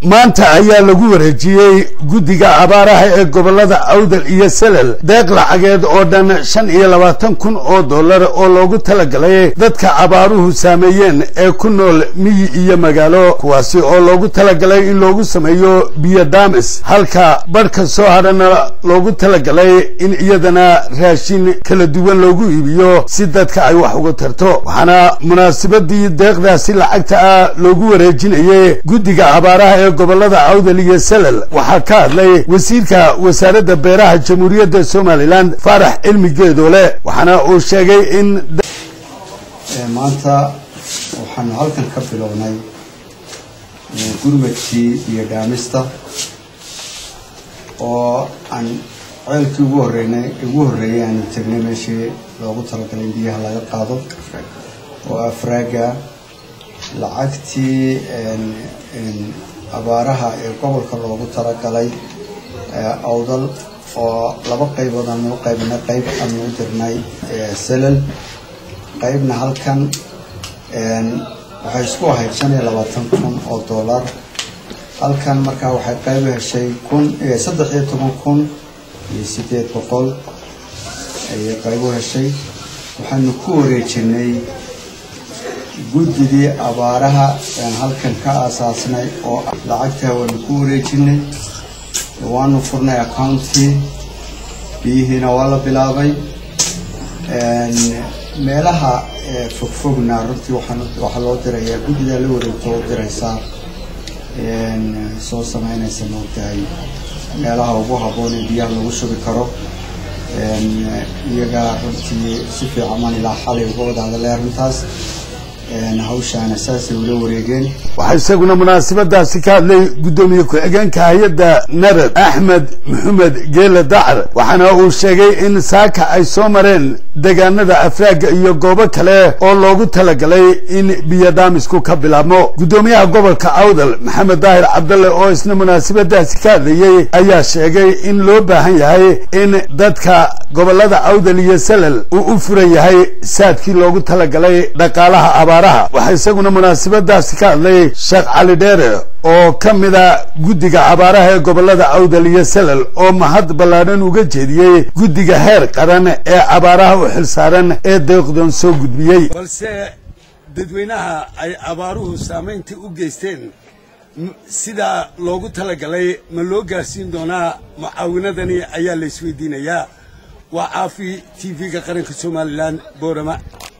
maanta ayaa lagu wareejiyey guddiga abaaraha ee gobolada awdal iyo selel deeq lacageed oo dhan shan iyo labaatan kun oo dollar oo loogu talagalay dadka abaaruhu saameeyeen ee ku nool miyi iyo magaalo kuwaasi oo loogu talagalay in loogu sameeyo biyo daamis halka badhka soo hadhana loogu talagalay in iyadana raashin kala duwan loogu iibiyo si dadka ay wax uga tarto waxaana munaasabadii deeqdaasi lacagta ah loogu wareejinayay guddiga abaaraha ee gobolada awdal iyo selel waxaa ka hadlay wasiirka wasaaradda beeraha jamhuuriyadda somalilan faarax cilmi geedoole waxaana uu sheegay in maanta waxaanu halkan ka bilownay gurmadkii iyo dhaamista oo aan ceelkii ugu horeynay ugu horreeyay aanu tegnay meeshii loogu talagalay in biyaha laga qaado oo afraaga lacagtii abaaraha ee gobolka loogu talagalay awdal oo laba qaybood aanu u qaybinay qayb aanu u dirnay selal qaybna halkan waxay isku ahayd shan iyo labaatan kun oo dollar halkan markaa waxay qayb heshay kun saddex iyo toban kun iyo sideed boqol ayay qayb u heshay waxaanu ku wareejinay guddigii abaaraha aan halkan ka aasaasnay oo lacagtaa waanu ku wareejinay waanu furnay accountkii biyihiina waa la bilaabay meelaha fogfogna runtii waxaa loo dirayaa guddigaa la wareegto oo diraysaa soo sameynaysa moogtahay meelaha ugu habboon ee biyaha lagu shubi karo iyagaa runtii si fiican man ilaa xalay uga wada hadalay arrintaas hawshaana saasay ula wareegeen waxaa isaguna munaasabadaasi ka hadlay guddoomiye ku-xigeenka hay-adda narad axmed maxamed geele dacar waxaana uu sheegay in saaka ay soo mareen deegaanada afraaga iyo goobo kale oo loogu talagalay in biyo daamisku ka bilaabmo guddoomiyaha gobolka awdal maxamed daahir cabdalle oo isna munaasabadaasi ka hadlayey ayaa sheegay in loo baahan yahay in dadka gobolada awdal iyo selal uu u furan yahay saadkii loogu talagalay dhaqaalaha abaaraha waxaa isaguna munaasabadaasi ka hadlay sheekh cali dheere oo ka mida guddiga abaaraha ee gobolada awdal iyo selal oo mahad ballaadhan uga jeediyey guddiga heer qaran ee abaaraha u xilsaaran ee deeqdan soo gudbiyey balse dadweynaha ay abaaruhu saamaynta u geysteen sidaa loogu talagalay ma loo gaarsiin doonaa mucaawinadani ayaa la isweydiinayaa waa caafi t v-ga qaranka somalilan boorama